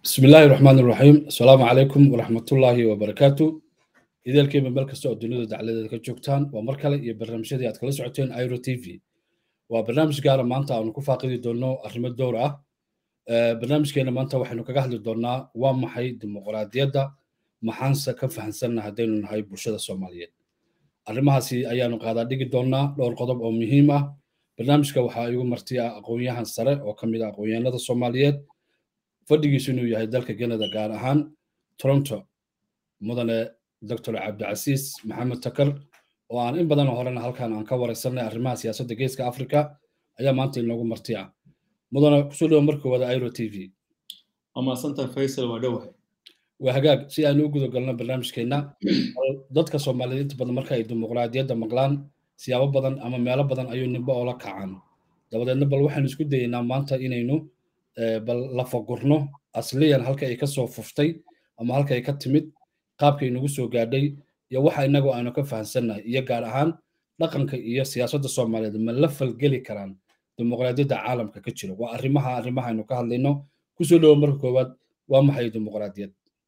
bismi illaahi raxmaan iraxiim asalaamu calaykum waraxmatullaahi wabarakaatu ideelkiiba meel kasta oo dunida dacladeeda ka joogtaan waa mar kale iyo barnaamijyadii aad kala socoteen iro t v waa barnaamij gaara maanta aanu ku faaqidi doonno arrimo dowr ah barnaamijkeena maanta waxaynu kaga hadli doonnaa waa maxay dimuqraadiyadda maxaanse ka fahansanna haddaynu nahay bulshada soomaaliyeed arrimahaasi ayaanu qaadaa dhigi doonnaa dhowr qodob oo muhiim ah barnaamijka waxaa igu marti ah aqoon-yahan sare oo ka mid ah aqoon-yahanada soomaaliyeed fadhigiisu inuu yahay dalka canada gaar ahaan toronto mudane doctor cabdicasiis maxamed takar oo aan in badan horena halkan aan ka waraysanay arrimaha siyaasadda geeska africa ayaa maanta inoogu marti ah mudane kusoo dhawo marka wada iro t v waa mahadsantaha faysal waa dhowahay waa hagaag si aynu u guda galno barnaamijkeenna dadka soomaaliyeed inta badan marka ay dimuqraadiyadda maqlaan siyaabo badan ama meelo badan ayuu nimbo oola kacaan dabadeedna bal waxaynu isku dayeynaa maanta inaynu bal lafagurno asliyan halka ay ka soo fuftay ama halka ay ka timid qaabkay nagu soo gaadhay iyo waxa inagu aanu ka fahansannahay iyo gaar ahaan dhaqanka iyo siyaasadda soomaaliyeed ma la falgeli karaan dimuqraadiyadda caalamka ka jiro waa arrimaha arrimaha aynu ka hadlayno kusoo dhowo marka koowaad waa maxay dimuqraadiyad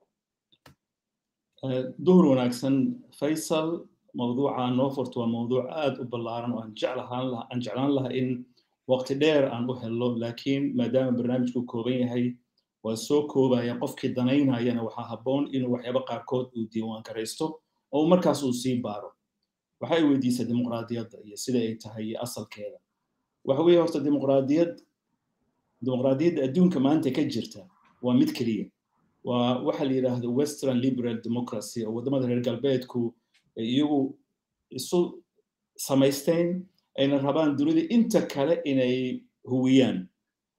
duhur wanaagsan faysal mawduuca noo furto waa mawduuc aad u ballaaran oo aan jeclahaan laha aan jeclaan laha in waqti dheer aan u helno laakiin maadaama barnaamijku kooban yahay waa soo koobaya qofkii danaynayana waxaa habboon inuu waxyaaba qaarkood uu diiwaan garaysto oo markaas uu sii baaro waxay weydiisay dimuqraadiyadda iyo sida ay tahay iyo asalkeeda waxa weeye horta dimuqraadiyad dimuqraadiyadda adduunka maanta ka jirta waa mid keliya waa waxa la yidhaahdo western liberal democracy oo waddamada reer galbeedku iyagu isu samaysteen ayna rabaan dunida inta kale inay huwiyaan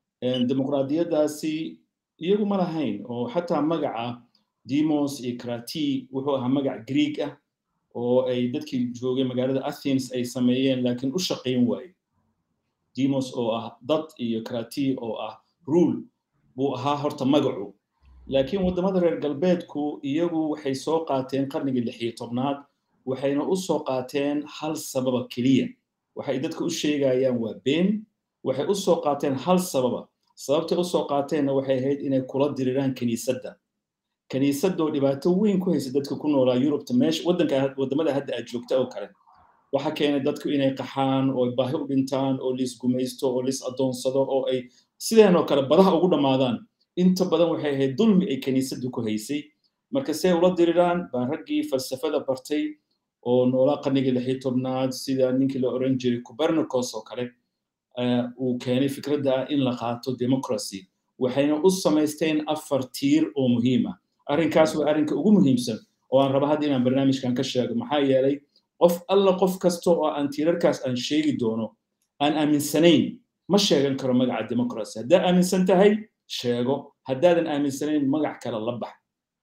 dimuqraadiyaddaasi iyagu ma lahayn oo xataa magaca demos iyo krati wuxuu ahaa magac greeg ah oo ay dadkii joogay magaalada athens ay sameeyeen laakiin u shaqayn waaye demos oo ah dad iyo krati oo ah rule buu ahaa horta magacu laakiin waddamada reer galbeedku iyagu waxay soo qaateen qarnigii lixiyo tobnaad waxayna u soo qaateen hal sababa keliya waxay dadka u sheegayaan waa been waxay u soo qaateen hal sababa sababtay u soo qaateenna waxay ahayd inay kula diriraan kiniisadda kiniisaddoo dhibaato weyn ku haysa dadka ku noolaa yurubta meesha waddanka waddamada hadda aad joogta oo kale waxa keenay dadku inay qaxaan oo baahi u dhintaan oo liis gumaysto oo liis addoonsado oo ay sideenoo kale badaha ugu dhammaadaan inta badan waxay ahayd dulmi ay kiniisaddu ku haysay marka si ay ula diriraan baa raggii falsafada bartay oo noolaa qarnigii lixii tobnaad sida ninkii la oran jiray copernicus oo kale uu keenay fikradda ah in la qaato democracy waxayna u samaysteen afar tiir oo muhiim ah arrinkaas waa arrinka ugu muhiimsan oo aan raba hadda inaan barnaamijkan ka sheego maxaa yeelay qof alla qof kasta oo aan tiirarkaas aan sheegi doono aan aaminsanayn ma sheegan karo magaca democracy haddaad aaminsan tahay sheego haddaadan aaminsanayn magac kale la bax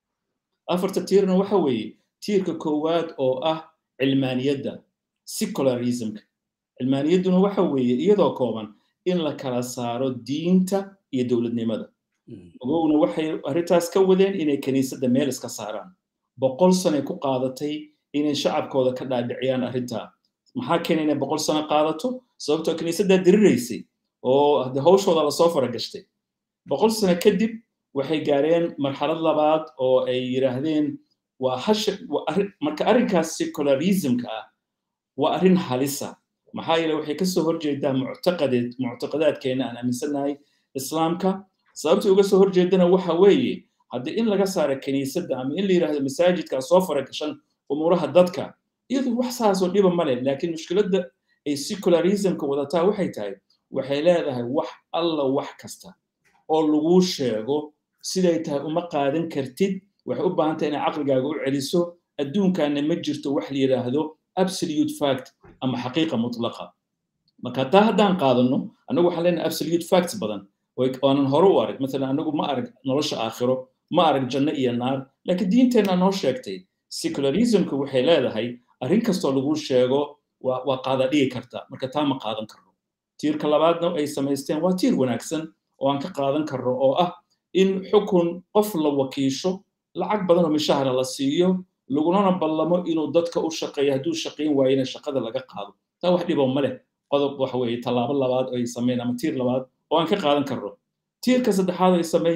afarta tiirna waxa weeye tiirka koowaad oo ah cilmaaniyadda secularismka cilmaaniyadduna waxa weeye iyadoo kooban in la kala saaro diinta iyo dowladnimada ogowna waxay arrintaas ka wadeen inay kiniisadda meel iska saaraan boqol sanay ku qaadatay inay shacabkooda ka dhaadhiciyaan arrintaa maxaa keena inay boqol sano qaadato sababtoo kiniisaddaa diriraysay oo de hawshooda lasoo faragashtay boqol sano kadib waxay gaareen marxalad labaad oo ay yidhaahdeen waa hasha marka arrinkaas secularismka ah waa arrin halisa maxaa yeele waxay kasoo horjeedaa muctaqadeed muctaqadaadkeena aan aaminsannahay islaamka sababtii uga soo horjeedana waxa weeye haddii in laga saaro kiniisadda ama in la yidhaahdo masaajidka soo faragashan umuuraha dadka iyadu wax saasoo dhiba male laakiin mushkiladda ay secularismka wadataa waxay tahay waxay leedahay wax alla wax kasta oo laguu sheego siday tahay uma qaadan kartid waxay u baahan tahay inay caqligaaga u celiso adduunkaana ma jirto wax la yidhaahdo absolute fact ama xaqiiqa mutlaqa marka taa haddaan qaadano annagu waxaan leenahay absolute facts badan oonan hore u arag maalan annagu ma arag nolosha aakhiro ma arag janno iyo naar laakiin diinteenna noo sheegtay secularismku waxay leedahay arrin kastoo lagu sheego waa qaada dhigi karta marka taa ma qaadan karno tiirka labaadna ay samaysteen waa tiir wanaagsan oo aan ka qaadan karno oo ah in xukun qof la wakiisho lacag badan oo mishahara la siiyo lagunana ballamo inuu dadka u shaqeeyo hadduu shaqayn waayena shaqada laga qaado taa wax dhibo ma leh qodob waxa weeye tallaabo labaad oo ay sameeyeen ama tiir labaad oo aan ka qaadan karno tiirka saddexaad ay sameeyeen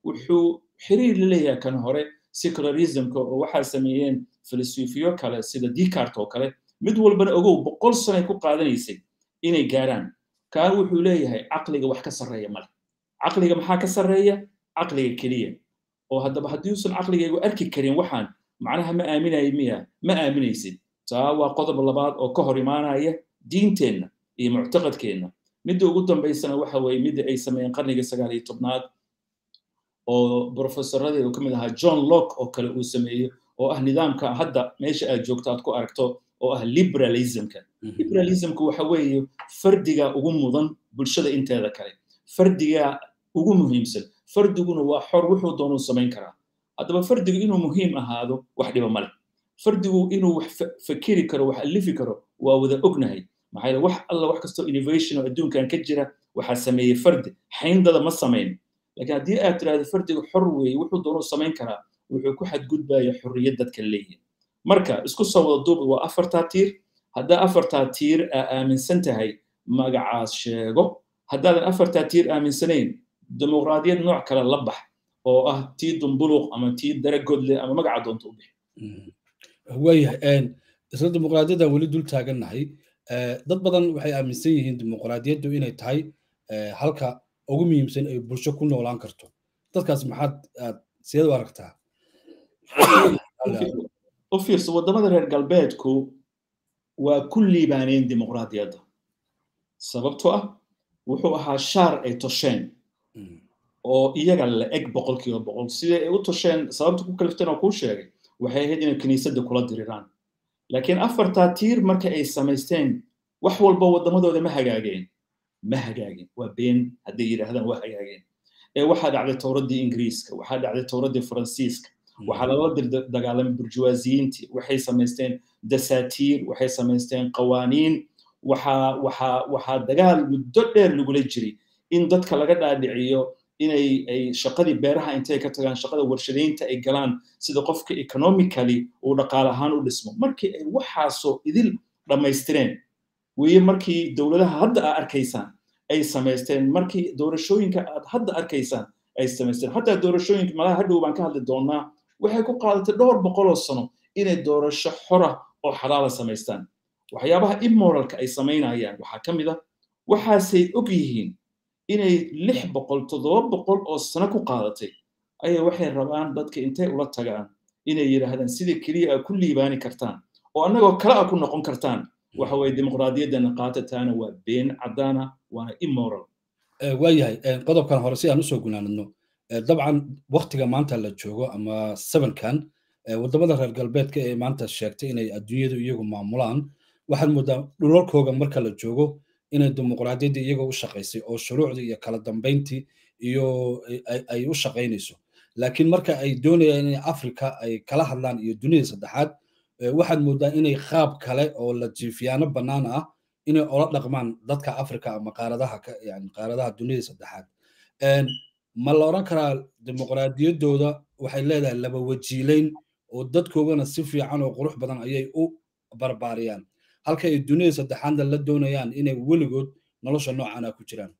wuxuu xiriir la leeyahay kan hore secularismka oo waxaa sameeyeen filosofiyo kale sida decart oo kale mid walbana ogow boqol sanay ku qaadanaysay inay gaaraan kaan wuxuu leeyahay caqliga wax ka sarreeya male caqliga maxaa ka sarreeya caqliga keliya oo haddaba haddii uusan caqligaygu arki karin waxaan macnaha ma aaminayo miya ma aaminaysid taa waa qodob labaad oo ka hor imaanaya diinteenna iyo muctaqadkeenna midda ugu dambaysana waxa weeye midda ay sameeyeen qarnigii sagaal iyo tobnaad oo brofesoradeedu ka mid ahaa john locke oo kale uu sameeyo oo ah nidaamka hadda meesha aad joogto aad ku aragto oo ah liberalismka liberalismka waxa weeye fardiga ugu mudan bulshada inteeda kale fardiga ugu muhiimsan fardiguna waa xor wuxuu doonuu samayn karaa haddaba fardigu inuu muhiim ahaado wax dhiba male fardigu inuu wax fakeri karo wax alifi karo waa wada ognahay maxaa yeele wax alla wax kastoo innovation oo adduunkan ka jira waxaa sameeyey fardi xayndada ma samayn laakiin haddii aad tiraahdo fardigu xor weeye wuxuu doonuu samayn karaa wuxuu ku xadgudbaya xorriyad dadka leeyihin marka isku soo wada duub waa afartaa tiir haddaa afartaa tiir aa aaminsan tahay magacaas sheego haddaadan afartaa tiir aaminsanayn dimuqraadiyad nooc kale la bax oo ah tii dumbuluq ama tii daragodle ama magaca doonta u bixi waayahay isla dimuqraadiyadda weli dul taagannahay dad badan waxay aaminsan yihiin dimuqraadiyaddu inay tahay halka ugu muhiimsan ay bulsho ku noolaan karto dadkaas maxaad aad sideed u aragtaa u fiirso waddamada reer galbeedku waa ku liibaaneen dimuqraadiyadda sababtoo ah wuxuu ahaa shaar ay tosheen oo iyaga la eg boqolkiiba boqol sidai ay u tosheen sababta ku kalifteen oo kuu sheegay waxay ahayd inay kiniisadda kula diriraan laakiin afartaa tiir marka ay samaysteen wax walba waddamadooda ma hagaageen ma hagaagin waa been hadday yidhaahdaan waa hagaageen ee waxaa dhacday towraddii ingiriiska waxaa dhacday towraddii faransiiska waxaa lala dagaalamay burjuwaasiyiintii waxay samaysteen dasaatiir waxay samaysteen qawaaniin waxaa waxaa waxaa dagaal muddo dheer lagula jiray in dadka laga dhaadhiciyo inay ay shaqadii beeraha intay ka tagaan shaqada warshadaynta ay galaan sida qofka economically uu dhaqaale ahaan u dhismo markii ay waxaasoo idil dhammaystireen weye markii dowladaha hadda aad arkaysaan ay samaysteen markii doorashooyinka aad hadda arkaysaan ay samaysteen xataa doorashooyinka malaha hadhow baan ka hadli doonaa waxay ku qaadatay dhowr boqoloo sano inay doorasho xora oo xalaala samaystaan waxyaabaha immoralka ay samaynayaan waxaa ka mid ah waxaasay og yihiin inay lix boqol toddoba boqol oo sano ku qaadatay ayaa waxay rabaan dadka intay ula tagaan inay yidhaahdaan sida keliya aad ku liibaani kartaan oo annagoo kale a ku noqon kartaan waxa weye dimuqraadiyaddana qaatataana waa been caddaana waana immoral waayahay qodobkan hore si aan usoo gunaanadno dabcan waktiga maanta la joogo ama sevenkan waddamada reer galbeedka ee maanta sheegtay inay adduunyadu iyagu maamulaan waxaad moodaa dhulalkooga marka la joogo inay dimuqraadiyadda iyagoo u shaqaysay oo shuruucdii iyo kala dambayntii iyo ay u shaqaynayso laakiin marka ay doonayaan inay afrika ay kala hadlaan iyo dunida saddexaad waxaad moodaa inay qaab kale oo la jiifiyaano bannaan ah inay ola dhaqmaan dadka afrika ama qaaradaha yani qaaradaha dunida saddexaad ma la odhan karaa dimuqraadiyaddooda waxay leedahay laba wajiileyn oo dadkoogana si fiican oo qurux badan ayay u barbaariyaan halka ay dunida saddexaadna la doonayaan inay weligood nolosha noocana ku jiraan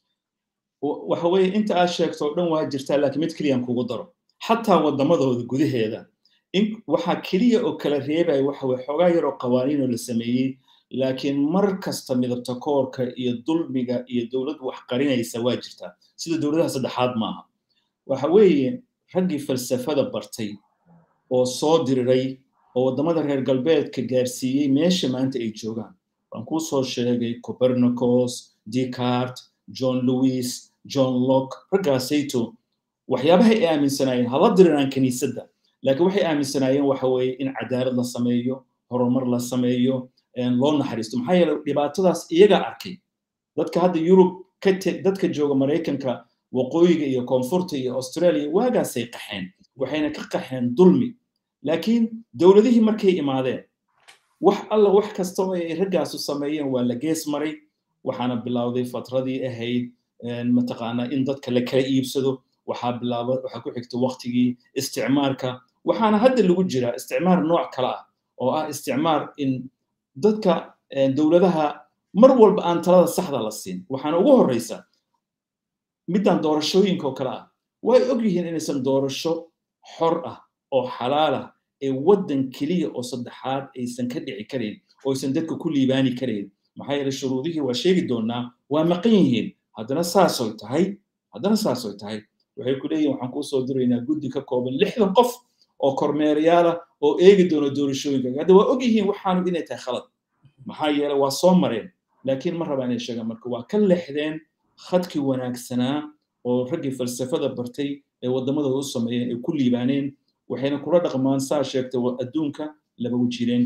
waxa weeye inta aad sheegto oo dhan waa jirtaa laakiin mid keliyaan kugu daro xataa waddamadooda gudaheeda waxaa keliya oo kala reebaya waxa weye xoogaa yaroo qawaaniin oo la sameeyey laakiin mar kasta midabta koorka iyo dulmiga iyo dowlad wax qarinaysa waa jirtaa sida dowladaha saddexaad maaha waxa weeye raggii falsafada bartay oo soo diriray oo waddamada reer galbeedka gaarsiiyey meesha maanta ay joogaan waan kuu soo sheegay copernicus decart john lewis john locke raggaasayto waxyaabaha ay aaminsanaayeen hala diriraan kiniisadda laakiin waxay aaminsanaayeen waxa weeye in cadaalad la sameeyo horumar la sameeyo loo naxariisto maxaa yeele dhibaatadaas iyagaa arkay dadka hadda yurub dadka jooga maraykanka waqooyiga iyo koonfurta iyo australia waagaasay qaxeen waxayna ka qaxeen dulmi laakiin dowladihii markay imaadeen wax alla wax kasta oo ay raggaasu sameeyeen waa la gees maray waxaana bilowday fatradii ahayd mataqaanaa in dadka la kala iibsado waxaa bilaaba waxaa ku xigta waqtigii isticmaarka waxaana hadda lagu jiraa isticmaar nooc kale ah oo ah isticmaar in dadka dowladaha mar walba aan talada saxda la siin waxaana ugu horreysa middan doorashooyinka oo kale ah way og yihiin inaysan doorasho xor ah oo xalaal ah ee waddan keliya oo saddexaad aysan ka dhici karayn oo aysan dadka ku liibaani karayn maxaa yeele shuruudihii waa sheegi doonaa waa maqan yihiin haddana saasoy tahay haddana saasoy tahay waxay ku leeyihin waxaan kuu soo diraynaa guddi ka kooban lixdan qof oo kormeerayaala oo eegi doona doorashooyinka hadda waa og yihiin waxaanu inay tahay khalad maxaa yeele waa soo mareen laakiin ma rabaa inay sheegaan marka waa ka lexdeen khadkii wanaagsanaa oo raggii falsafada bartay ee waddamadooda u sameeyeen ay ku liibaaneen waxayna kula dhaqmaan saa sheegtay adduunka laba wejireen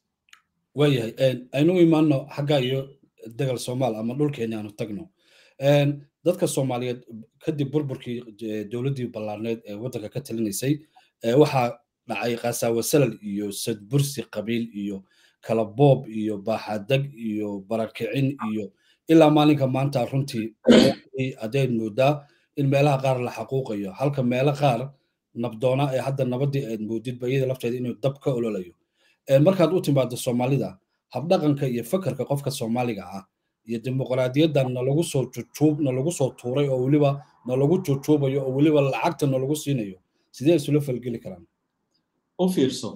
waayahay aynu imaano xagga iyo degal soomaal ama dhulkeeni aanu tagno dadka soomaaliyeed kadib burburkii dowladdii ballaarneed ee waddanka ka talinaysay waxaa dhacay qasaawo salal iyo sadbursi qabiil iyo kala boob iyo baaxadag iyo barakicin iyo ilaa maalinka maanta runtii haddayd moodaa in meelaha qaar la xaquuqayo halka meelo qaar nabdoona ee hadda nabadii aad moodidba iyada lafteeda inuu dab ka ololayo markaad u timaado soomaalida habdhaqanka iyo fakarka qofka soomaaliga ah iyo dimuqraadiyadda nalagu soo jujuub nalagu soo tuuray oo weliba nalagu jujuubayo oo weliba lacagta nalagu siinayo sidee isula falgeli karaan u fiirso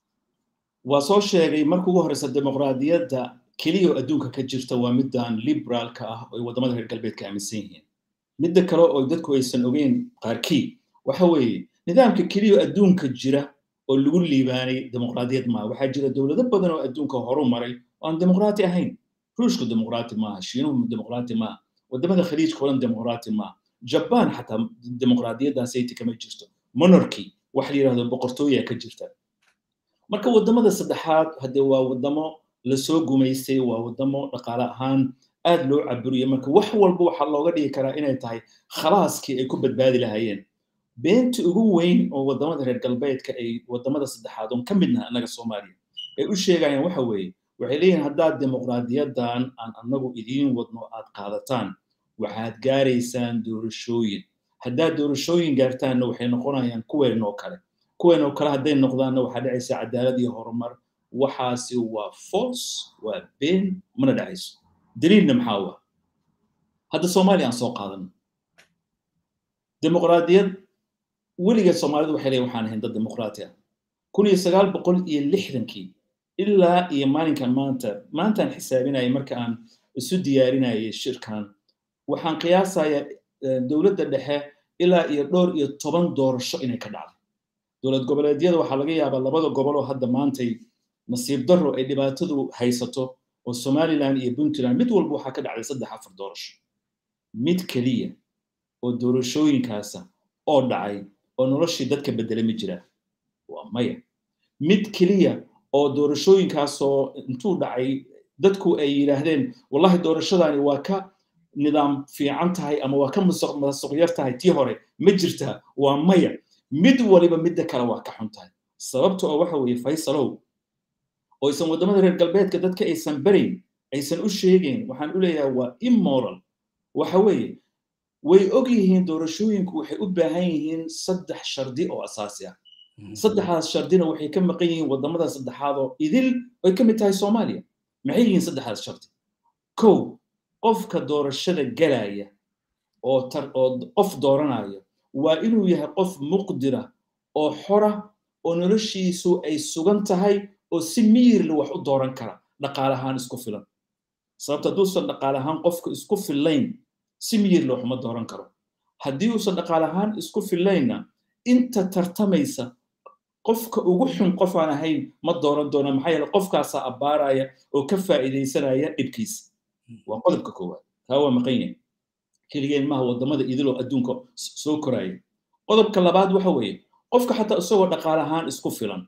waa soo sheegay marka ugu horreysa dimuqraadiyadda keliya oo adduunka ka jirta waa middan liberaalka ah oo waddamada reer galbeedka aaminsan yihiin midda kale oo dadku aysan ogeyn qaarkii waxa weeye nidaamka keliya oo adduunka jira oo lagu liibaanay dimuqraadiyad maaha waxaa jira dowlado badan oo adduunka horu maray oo aan dimuqraati ahayn ruushku dimuqraati maaha shiinuhu dimuqraati maaha waddamada khaliijka oo dhan dimuqraati maaha jabaan xataa dimuqraadiyaddaasayta kama jirto monarchy wax la yidhahdo boqortooya ka jirta marka waddamada saddexaad haddee waa waddamo lasoo gumaystay waa waddamo dhaqaale ahaan aad loo caburiyo marka wax walba waxaa looga dhigi karaa inay tahay khalaaskii ay ku badbaadi lahaayeen beenta ugu weyn oo waddamada reer galbeedka ay waddamada saddexaad oon ka midnaha annaga soomaaliya ay u sheegayaan waxa weeye waxay leeyihin haddaad dimuqraadiyaddan aan annagu idiin wadno aad qaadataan waxaad gaaraysaan doorashooyin haddaad doorashooyin gaartaanna waxay noqonayaan kuweenoo kale kuweenoo kale hadday noqdaanna waxaa dhacaysa cadaalad iyo horumar waxaasi waa foos waa been mana dhacayso daliilna maxaa waa hadda soomaaliya aan soo qaadano dimuqraadiyad weligeed soomaalidu waxay leeyihin waxaan ahayn dad dimuqraati ah kun iyo sagaal boqol iyo lixdankii ilaa iyo maalinkan maanta maantaan xisaabinayay marka aan isu diyaarinayay shirkan waxaan qiyaasayaa dowladda dhexe ilaa iyo dhowr iyo toban doorasho inay ka dhacday dowlad goboleedyada waxaa laga yaabaa labada gobol oo hadda maantay nasiib darro ay dhibaatadu haysato oo somaliland iyo puntland mid walba waxaa ka dhacday saddex afar doorasho mid keliya oo doorashooyinkaasa oo dhacay oo noloshii dadka bedele ma jiraa waa maya mid keliya oo doorashooyinkaasoo intuu dhacay dadku ay yidhaahdeen wallahi doorashadani waa ka nidaam fiican tahay ama waa ka masuq yar tahay tii hore ma jirtaa waa maya mid waliba midda kale waa ka xun tahay sababta oo waxa weeye faysalow oo aysan waddamada reer galbeedka dadka aysan barayn aysan u sheegayn waxaan u leeyahay waa immoral waxa weeye way og yihiin doorashooyinku waxay u baahan yihiin saddex shardi oo asaasi ah saddexdaas shardina waxay ka maqan yihiin waddamada saddexaad oo idil ay ka mid tahay soomaaliya maxay yihiin saddexdaas shardi kow qofka doorashada galaya oo tar oo qof dooranaya waa inuu yahay qof muqdira oo xora oo noloshiisu ay sugan tahay oo si miyirla wax u dooran kara dhaqaale ahaan isku filan sababta hadduusan dhaqaale ahaan qofka isku fillayn si miyirla wax uma dooran karo haddii uusan dhaqaale ahaan isku fillaynna inta tartamaysa qofka ugu xun qof aan ahayn ma dooran doona maxaa yeele qofkaasaa abbaaraya oo ka faa'iidaysanaya dhibkiisa waa qodobka koowaad taa waa maqan yahay keligeen maaha waddamada idiloo adduunka soo koraya qodobka labaad waxa weeye qofka xataa isagoo dhaqaale ahaan isku filan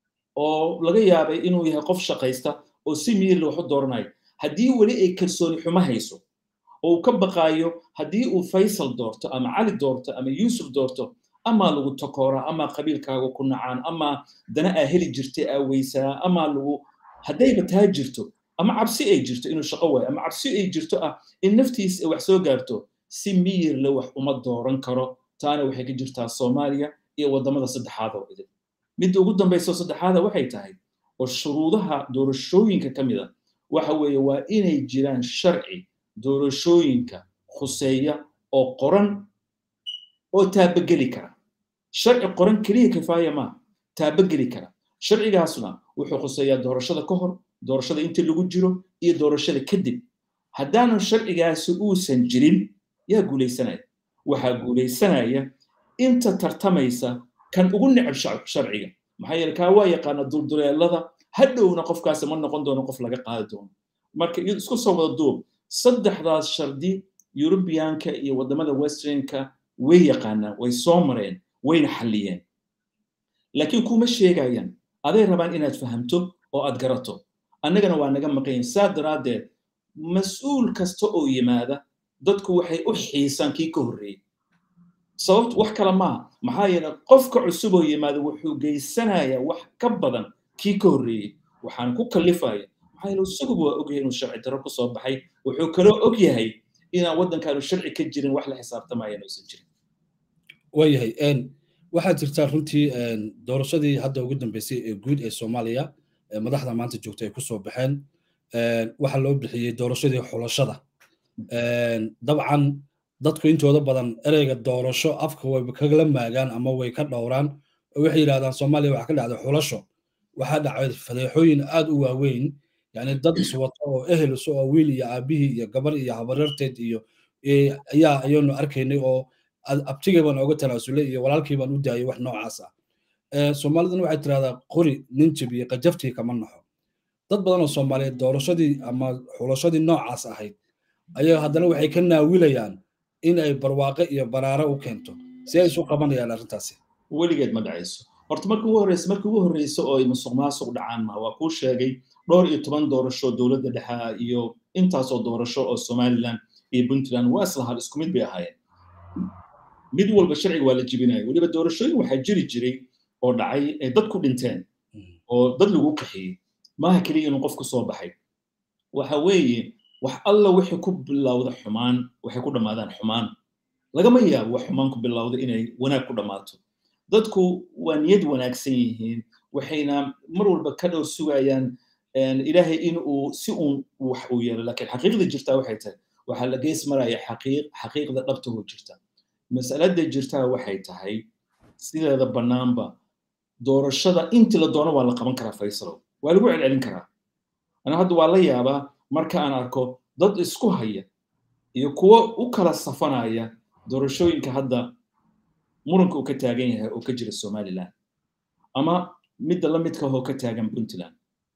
oo laga yaabay inuu yahay qof shaqaysta oo si miyirla wax u dooranayo haddii weli ay kalsooni xumo hayso oo uu ka baqaayo haddii uu faysal doorto ama cali doorto ama yuusuf doorto amaa lagu takooraa amaa qabiilkaaga ku nacaan amaa dana aa heli jirtay aa weysaa amaa lagu haddayba taa jirto ama cabsi ay jirto inuu shaqo waayo ama cabsi ay jirto ah in naftiis ay wax soo gaarto si miyirle wax uma dooran karo taana waxay ka jirtaa soomaaliya iyo waddamada saddexaad oo idin midda ugu dambaysa saddexaada waxay tahay oo shuruudaha doorashooyinka ka mid a waxa weeye waa inay jiraan sharci doorashooyinka khuseeya oo qoran oo taabageli kara sharci qoran keliya kifaaya maaha taabageli kara sharcigaasna wuxuu khuseeyaa doorashada ka hor doorashada inta lagu jiro iyo doorashada kadib haddaanu sharcigaasi uusan jirin yaa guulaysanaya waxaa guulaysanaya inta tartamaysa kan ugu necab sharciga maxaa yeele kaa waa yaqaana dulduleelada hadhowna qofkaasi ma noqon doono qof laga qaadi doono marka isku soo wada duub saddexdaas shardi yurubiyaanka iyo waddamada westernka way yaqaanaan way soo mareen wayna xalliyeen laakiin kuma sheegayaan aday rabaan inaad fahamto oo aad garato annagana waa naga maqayin saa daraaddeed mas-uul kasta oo yimaada dadku waxay u xiisaan kii ka horreeyey sababtu wax kale maaha maxaa yeele qofka cusub oo yimaada wuxuu geysanayaa wax ka badan kii ka horreeyey waxaan ku kallifaya maxaa yeele isaguba waa ogyahay inuu sharci darro ku soo baxay wuxuu kaloo og yahay inaan waddankaanu sharci ka jirin wax la xisaabtamayaan uusan jirin waayahay waxaa jirtaa runtii doorashadii hadda ugu dambeysay ee guud ee soomaaliya madaxda maanta joogta ay kusoo baxeen waxaa loo bixiyey doorashadii xulashada dabcan dadku intooda badan ereyga doorasho afka way kagala maagaan ama way ka dhowraan oo waxay yidhahdaan soomaaliya waxaa ka dhacday xulasho waxaa dhacay fadeexooyin aad u waaweyn yani dad iswato oo ehel isu oo wiil iyo aabihii iyo gabar iyo habareerteed iyo ayaa ayaynu arkaynay oo abtigii baan ooga tanaasulay iyo walaalkii baan u daayay wax noocaas ah soomaaliduna waxay tirahdaa qori ninjib iyo qajaftii kama naxo dad badan oo soomaaliyeed doorashadii ama xulashadii noocaas ahayd ayaa haddana waxay ka naawilayaan in ay barwaaqe iyo baraare u keento si ay isu qabanayaan arrintaasi weligeed ma dhacayso horta marka ugu horreysa marka ugu horreysa oo ay musuq maasuq dhacaan ma waa kuu sheegay dhowr iyo toban doorasho dowladda dhexe iyo intaasoo doorasho oo somaliland iyo puntland waa islahaan isku mid bay ahaayeen mid walba sharciga waa la jibinaya weliba doorashooyin waxaa jiri jiray oo dhacay ay dad ku dhinteen oo dad lagu qaxiyey maaha keliya inuu qof ku soo baxay waxa weeye wax alla wixii ku bilowda xumaan waxay ku dhammaadaan xumaan lagama yaabo wax xumaan ku bilowda inay wanaag ku dhammaato dadku waa niyad wanaagsan yihiin waxayna mar walba ka dhow sugayaan ilaahay in uu si uun wax uu yeelo laakiin xaqiiqda jirtaa waxay tahay waxaa la gees maraya xaqiiq xaqiiqda dhabtahoo jirta masalada jirtaa waxay tahay sideeda bannaanba doorashada intii la doono waa la qaban karaa faysalow waa lagu celcelin karaa ana hadda waa la yaabaa marka aan arko dad isku haya iyo kuwo u kala safanaya doorashooyinka hadda muranka uu ka taagan yahay oo ka jira somaliland ama midda la midka oo ka taagan puntland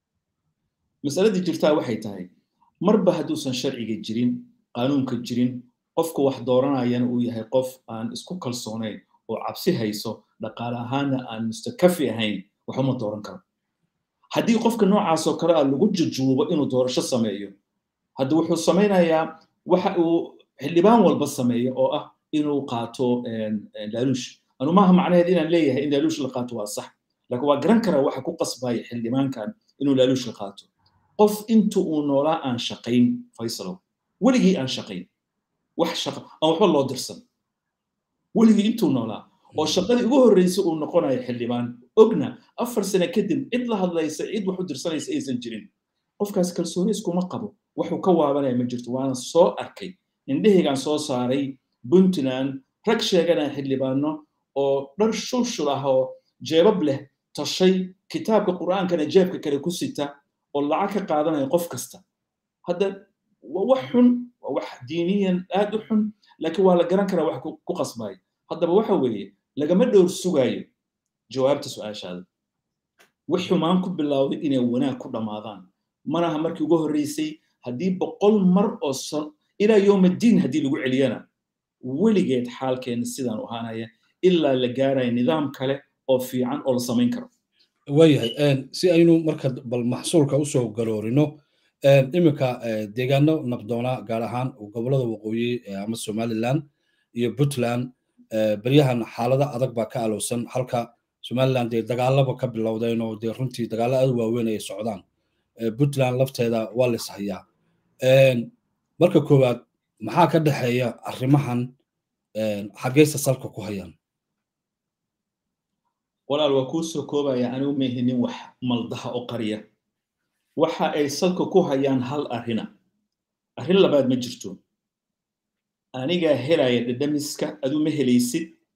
masaladii jirtaa waxay tahay marba hadduusan sharciga jirin qaanuunka jirin qofka wax dooranayana uu yahay qof aan isku kalsoonayn oo cabsi hayso dhaqaale ahaanna aan mustakafi ahayn waxuma dooran karo haddii qofka noocaasoo kale ah lagu jujuubo inuu doorasho sameeyo hadda wuxuu samaynayaa waxa uu xildhibaan walba sameeyo oo ah inuu qaato laaluush anu maaha macnaheed inaan leeyahay in laaluush la qaato waa sax laakiin waa garan karaa waxa ku qasbaya xildhibaankan inuu laaluush la qaato qof inta uu noolaa aan shaqayn faysalow weligii aan shaqayn wax shaqa aan waxba loo dirsan weligii intuu noolaa oo shaqadii ugu horreysay uu noqonayo xildhibaan ogna afar sane kadib cid la hadlaysa cid wax u dirsanaysa aysan jirin qofkaas kalsooni iskuma qabo waxuu ka waabanaya ma jirto waana soo arkay indhahaygaan soo saaray puntland rag sheeganaya xildhibaano oo dhar shulshul ah oo jeebab leh tashay kitaabka qur'aankana jeebka kale ku sita oo lacag ka qaadanaya qof kasta hadda waa wax xun waa wax diiniyan aad u xun laakiin waa la garan karaa wax ku qasbaya haddaba waxa weeye lagama dhowr sugaayo jawaabta su-aashaada wax xumaan ku bilowday inay wanaag ku dhammaadaan manaha markii ugu horreysay haddii boqol mar oo san ilaa yowmaddiin haddii lagu celiyana weligeed xaalkeena sidaan u ahaanaya ilaa la gaaraya nidaam kale oo fiican oo la samayn karo waayahay si aynu marka bal maxsuulka usoo garoorino iminka deegaano nabdoona gaar ahaan gobolada waqooyi ama somaliland iyo puntland beryahan xaalada adag baa ka alowsan halka somaliland dee dagaalaba ka bilowdeen oo dee runtii dagaalo aad waaweyn ay socdaan puntland lafteeda waa la ishayaa marka koowaad maxaa ka dhexeeya arrimahan xaggeysa salka ku hayaan walaal waa kuu soo koobaya anigu meehinin wax maldaha oo qariya waxa ay salka ku hayaan hal arrina arrin labaad ma jirto anigaa helaya dhadhamiska adu ma helaysid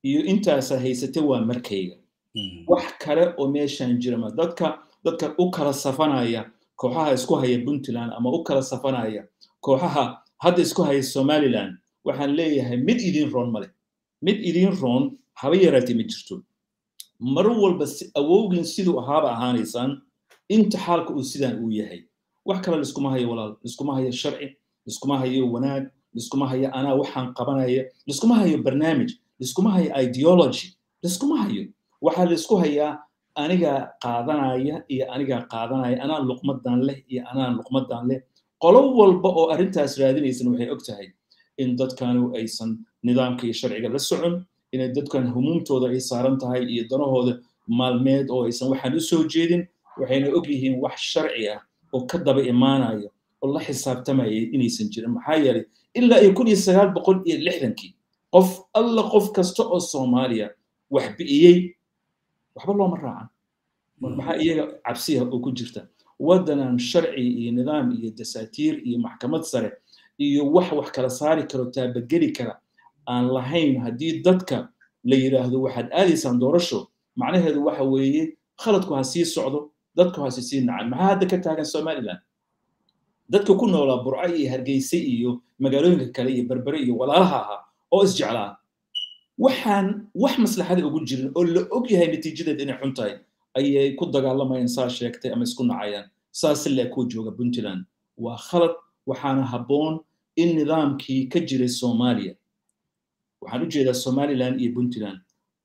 iyo intaasa haysate waa markayga wax kale oo meeshaan jira ma dadka dadka u kala safanaya kooxaha isku haya puntland ama u kala safanaya kooxaha hadda isku haya somaliland waxaan leeyahay mid idin roon male mid idin roon haba yaraatee ma jirto mar walba awowgin siduu ahaaba ahaanaysaan inta xaalka uu sidaan uu yahay wax kale liskuma hayo walaal liskuma hayo sharci liskuma hayo wanaag liskuma hayo anaa waxaan qabanaya liskuma hayo barnaamij liskuma hayo ideology liskuma hayo waxaa laisku hayaa anigaa qaadanaya iyo anigaa qaadanaya anaa luqmadan leh iyo anaa luqmadan leh qolo walba oo arrintaas raadinaysan waxay og tahay in dadkanu aysan nidaamka iyo sharciga la socon inay dadkan humuumtooda ay saaran tahay iyo danahooda maalmeed oo aysan waxaan u soo jeedin waxayna og yihiin wax sharci ah oo ka daba imaanaya oo la xisaabtamaya inaysan jirin maxaa yeelay ilaa iyo kun iyo sagaal boqol iyo lixdankii qof alla qof kasta oo soomaaliya wax bi'iyey waxba looma raacan maxaa iyaga cabsiya oo ku jirta waddanan sharci iyo nidaam iyo dasaatiir iyo maxkamad sare iyo wax wax kala saari karo taabageli kara aan lahayn haddii dadka la yidhaahdo waxaad aadaysaan doorasho macnaheedu waxa weeye khaladku ha sii socdo dadku ha sii nacan maxaa hadda ka taagan somaliland dadka ku noolaa burco iyo hargeyse iyo magaalooyinka kale iyo berbere iyo walaalaha ahaa oo isjeclaa waxaan wax maslaxada ugu jirin oo la og yahay natiijadeed inay xun tahay ayay ku dagaalamayaan saa sheegtay ama isku nacayaan saasi le kuwa jooga puntland waa khalad waxaana habboon in nidaamkii ka jiray soomaaliya waxaan u jeedaa somaliland iyo puntland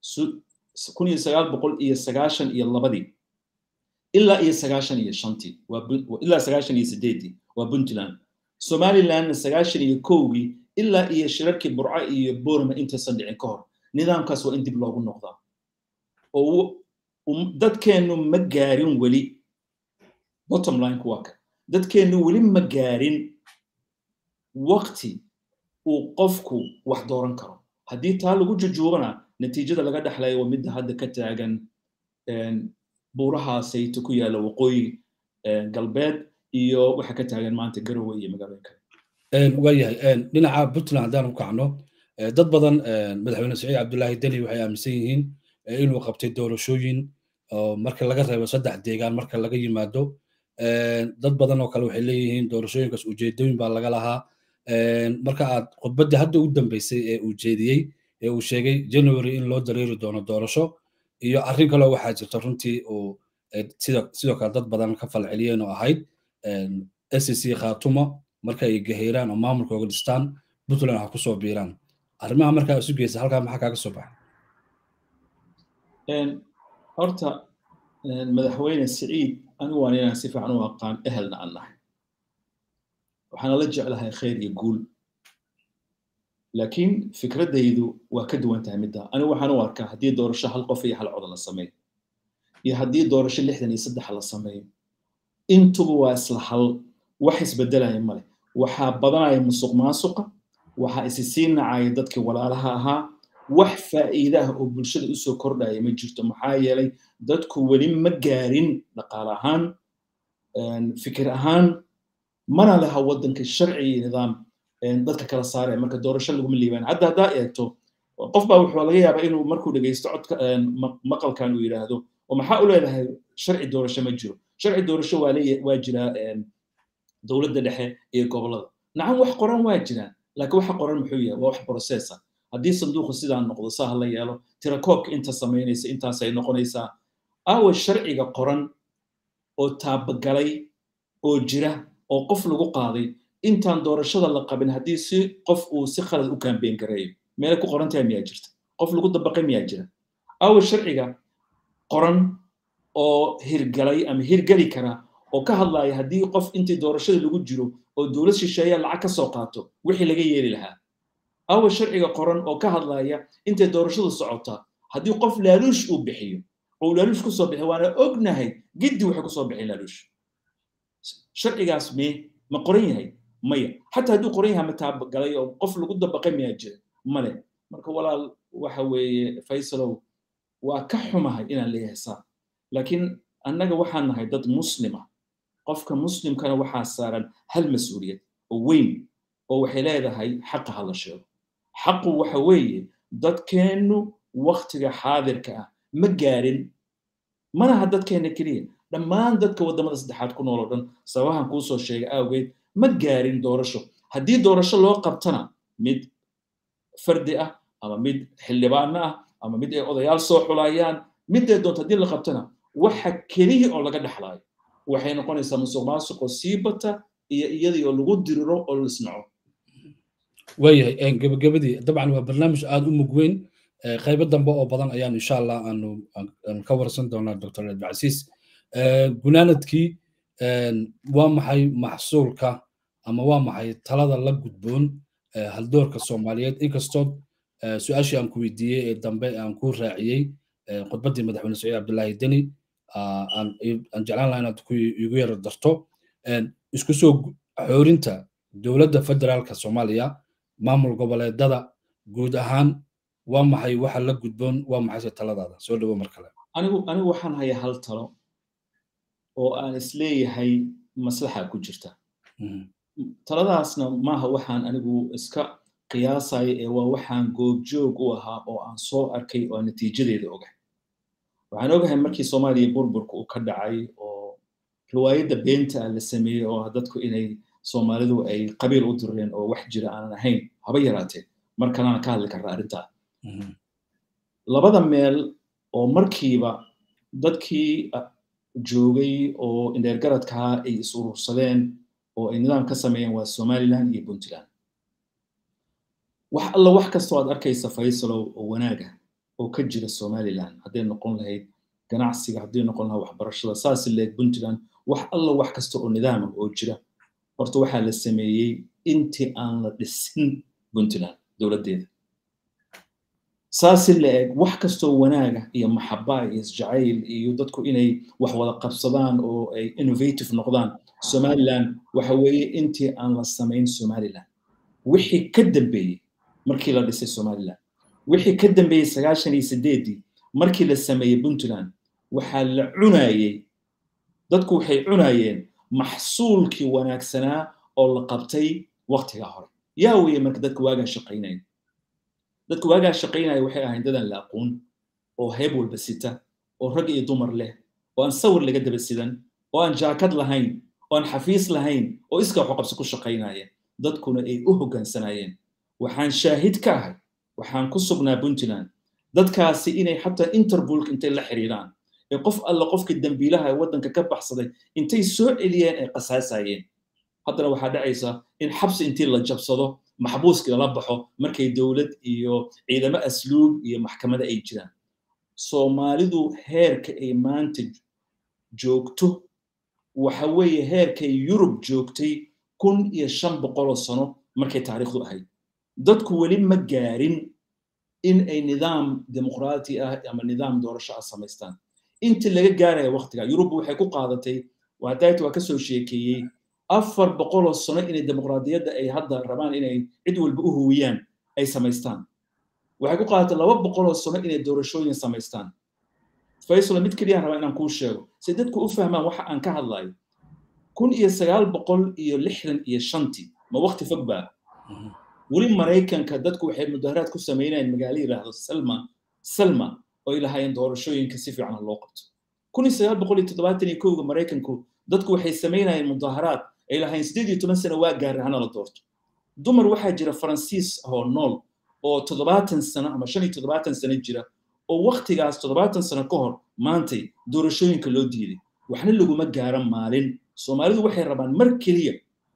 kun iyo sagaal boqol iyo sagaashan iyo labadii ilaa iyo sagaashan iyo shantii ilaa sagaashan iyo sideedii waa puntland somalilandna sagaashan iyo kowgii ilaa iyo shirarkii burco iyo borma intaysan dhicin ka hor nidaamkaas waa in dib loogu noqdaa oo dadkeennu ma gaarin weli bottom lineka waa ka dadkeennu weli ma gaarin waqti uu qofku wax dooran karo haddii taa lagu jujuubana natiijada laga dhexlayo waa midda hadda ka taagan buuraha sayto ku yaalla waqooyi galbeed iyo waxa ka taagan maanta garowe iyo magaalooyin kale waayahay dhinaca puntland haddaan u kacno dad badan madaxweyne saciid cabdullaahi deni waxay aaminsan yihiin inuu qabtay doorashooyin marka laga reebo saddex deegaan marka laga yimaado dad badan oo kale waxay leeyihiin doorashooyinkaas ujeedooyin baa laga lahaa marka aad khudbaddii hadda u dambeysay ee uu jeediyey ee uu sheegay january in loo dareeri doono doorasho iyo arrin kaleo waxaa jirta runtii uu sidoo kale dad badan ka falceliyeen oo ahayd sec khaatuma marka ay gaheeraan oo maamulkooga dhistaan puntland ha kusoo biiraan arrimaha markaa isu geysa halkaa maxaa kaaga soo baxay horta madaxweyne siciid anigu waan inaan si fiican u aqaan ehelna aan nahay waxaana la jeclahay khayr iyo guul laakiin fikraddaydu waa ka duwan tahay midda anigu waxaan u arkaa haddii doorasho hal qof iyo hal coda la sameeyo iyo haddii doorasho lixdan iyo saddex la sameeyo intuba waa isla hal wax isbedelaya male waxaa badanaya musuq maasuqa waxaa isi sii nacaya dadkii walaalaha ahaa wax faa'iida ah oo bulshada usoo kordhaya ma jirto maxaa yeelay dadku weli ma gaarin dhaqaale ahaan fikir ahaan mana laha waddanka sharci iyo nidaam dadka kala saaraya marka doorasho laguma liibaan hadda haddaa eegto qof baa wuxuu laga yaabaa inuu markuu dhegeysto codka maqalkan uu yidhaahdo oo maxaa u leedahay sharci doorasho ma jiro sharci doorasho waa leeya waa jiraa dowladda dhexe iyo gobollada nacam wax qoran waa jiraan laakiin waxa qoran muxuu yahay waa wax processa haddii sanduuqu sidaa noqdo saa ha la yeelo tirakoobka inta samaynaysa intaasay noqonaysaa aawa sharciga qoran oo taabagalay oo jira oo qof lagu qaaday intaan doorashada la qabin haddii si qof uu si khalad u kaambeen gareeyo meelay ku qoran tahay miyaa jirta qof lagu dabaqay miyaa jira aawa sharciga qoran oo hirgalay ama hirgeli kara oo ka hadlaya haddii qof intii doorashada lagu jiro oo dowlad shisheeya lacag ka soo qaato wixii laga yeeli lahaa awa sharciga qoran oo ka hadlaya intay doorashadu socota haddii qof laaluush uu bixiyo oo laaluush kusoo bixi waana ognahay giddi waxay kusoo bixin laaluush sharcigaas me ma qoran yahay maya xataa hadduu qoran yahay ma taabagalay oo qof lagu dabaqay miyaa jira male marka walaal waxa weeye faysalow waa ka xumahay inaan leeyahay saa laakiin annaga waxaan nahay dad muslima qofka muslimkana waxaa saaran hal mas-uuliyad oo weyn oo waxay leedahay xaqa ha la sheego xaqu waxa weeye dadkeennu waktiga xaadirka ah ma gaarin manaha dadkeena keliya dhammaan dadka waddamada saddexaad ku nool oo dhan sababahan kuu soo sheegay awgeed ma gaarin doorasho haddii doorasho loo qabtana mid fardi ah ama mid xildhibaano ah ama mid ay odayaal soo xulayaan midday doonto haddii la qabtana waxa keliya oo laga dhexlaayo waxay noqonaysaa musuq maasuqoo sii bata iyo iyadii oo lagu diriro oo lisnaco waayahay gabagabadii dabcan waa barnaamij aada u mug weyn qaybo dambe oo badan ayaan insha allah aanu ka warsan doonaa dr abdicasiis gunaanadkii waa maxay maxsuulka ama waa maxay talada la gudboon haldoorka soomaaliyeed inkastoo su-aashii aan ku weydiiyey ee dambe aan ku raaciyey khudbaddii madaxweyne saciid cabdullaahi deni aan jeclaan laha inaad igu yaro darto isku soo xoorinta dowladda federaalka soomaaliya maamul goboleedada guud ahaan waa maxay waxa la gudboon waa maxayse taladaada soo dhawo mar kale anigu anigu waxaan hayaa hal talo oo aan isleeyahay maslaxa ku jirta taladaasna maaha waxaan anigu iska qiyaasaya ee waa waxaan goobjoog u ahaa oo aan soo arkay oo aan natiijadeeda ogahay waxaan ogahay markii soomaaliya burburka uu ka dhacay oo riwaayadda beenta la sameeyey oo dadku inay soomaalidu ay qabiil u direen oo wax jira aanan ahayn haba yaraatee markanaan ka hadli karna arrintaa labada meel oo markiiba dadkii joogay oo indheergaradkaa ay is urursadeen oo ay nidaam ka sameeyeen waa somaliland iyo puntland wax alla wax kastoo aad arkaysa faysalow oo wanaaga oo ka jira somaliland hadday noqon lahayd ganacsiga hadday noqon lahaa waxbarashada saasi leeg puntland wax alla wax kasta oo nidaama oo jira horta waxaa la sameeyey intii aan la dhisin puntland dowladdeeda saasi la-eg wax kastoo wanaaga iyo maxaba iyo isjacayl iyo dadku inay wax wada qabsadaan oo ay innovative noqdaan somaliland waxa weeye intii aan la samayn somaliland wixii ka dambeeyey markii la dhisay somaliland wixii ka dambeeyey sagaashan iyo sideedii markii la sameeyey puntland waxaa la cunayey dadku waxay cunayeen maxsuulkii wanaagsanaa oo la qabtay waktigaa hore yaa weeye marka dadka waagaa shaqaynaya dadka waagaa shaqaynaya waxay ahayn dadaan la aqoon oo heeb walba sita oo rag iyo dumar leh oo aan sawir laga daba sidan oo aan jaakad lahayn oo aan xafiis lahayn oo iska waxu qabsi ku shaqaynaya dadkuna ay u hoggaansanayeen waxaan shaahid ka ahay waxaan ku sugnaa puntland dadkaasi inay xataa interbolka intay la xiriiraan ee qof alla qofkii dambiilaha ee waddanka ka baxsaday intay soo celiyeen ay qasaasayeen haddana waxaa dhacaysa in xabsi intii la jabsado maxbuuskii lala baxo markay dowlad iyo ciidamo asluub iyo maxkamada ay jiraan soomaalidu heerka ay maanta joogto waxa weeye heerkay yurub joogtay kun iyo shan boqoloo sano markay taariikhdu ahayd dadku weli ma gaarin in ay nidaam dimuqraati ah ama nidaam doorasho ah samaystaan intii laga gaaraya waktiga yurub waxay ku qaadatay wadaayta waa kasoo sheekeeyey afar boqoloo sano inay dimuqraadiyadda ay hadda rabaan inay cid walba u huwiyaan ay samaystaan waxay ku qaadatay laba boqoloo sano inay doorashooyin samaystaan faysal mid keliyaan rabaa inaan kuu sheego si dadku u fahmaan waxa aan ka hadlayo kun iyo sagaal boqol iyo lixdan iyo shantii ma wakti fog baa weli maraykanka dadku waxay mudaharaad ku samaynayeen magaalo yidhaahdo salma salma oo ay lahaayeen doorashooyinka si fiican loo qabto kun iyo sagaal boqol iyo toddobaatan iyo kowga maraykanku dadku waxay samaynayeen mudaharaad ay lahaayeen siddeed iyo toban sano waa gaara hana la doorto dumar waxaa jira faransiis oo nool oo toddobaatan sano ama shan iyo toddobaatan sano jira oo waktigaas toddobaatan sano ka hor maantay doorashooyinka loo diiday waxna laguma gaaran maalin soomaalidu waxay rabaan mar keliya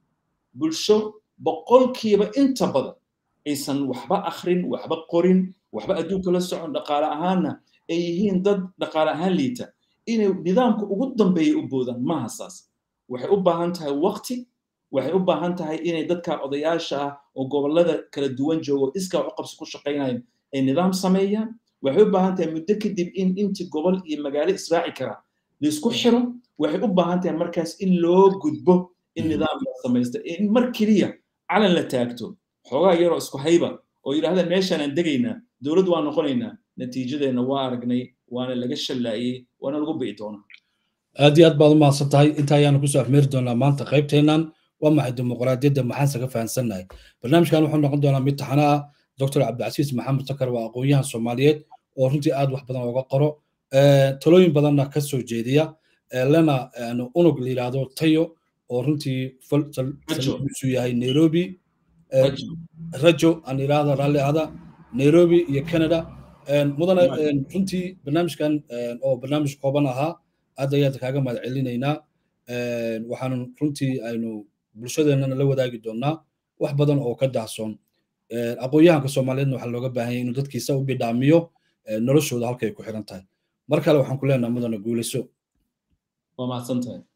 bulsho boqolkiiba inta badan aysan waxba akhrin waxba qorin waxba adduunka la socon dhaqaale ahaanna ay yihiin dad dhaqaale ahaan liita inay nidaamka ugu dambeeya u boodaan maaha saas waxay u baahan tahay waqti waxay u baahan tahay inay dadka odayaasha ah oo gobollada kala duwan joogo iskaa u qabsi ku shaqaynayo ay nidaam sameeyaan waxay u baahan tahay muddo kadib in intii gobol iyo magaalo israaci kara laisku xiro waxay u baahan tahay markaas in loo gudbo in nidaam la samaysta in mar keliya calan la taagto xoogaa yaroo isku hayba oo yidhahdaan meeshaanaan degaynaa dowlad waa noqonaynaa natiijadeenna waa aragnay waana laga shallaayey waana lagu bi'i doonaa aad iyo aad baad u mahadsan tahay inta ayaanu kusoo afmeeri doonaa maanta qaybteennan waa maxay dimuqraadiyadda maxaanse ka fahansannahay barnaamijkan wuxuu noqon doonaa mid taxana ah doctor cabdicasiis maxamed sakar waa aqoon-yahan soomaaliyeed oo runtii aad wax badan ooga qoro talooyin badanna ka soo jeediya lena unug la yidhaahdo tayo oo runtii saldhigiisu yahay nairobi rajo aan yidhaahda raalli ahda nairobi iyo canada mudane runtii barnaamijkan oo barnaamij kooban ahaa aad ayaad kaaga mahad celinaynaa waxaanu runtii aynu bulshadeennana la wadaagi doonaa wax badan oo ka daahsoon aqoon-yahanka soomaaliyeedna waxaa looga baahan yahay inuu dadkiisa u bidhaamiyo noloshooda halkay ku xiran tahay mar kale waxaan ku leenaha mudane guulayso waa mahadsan tahay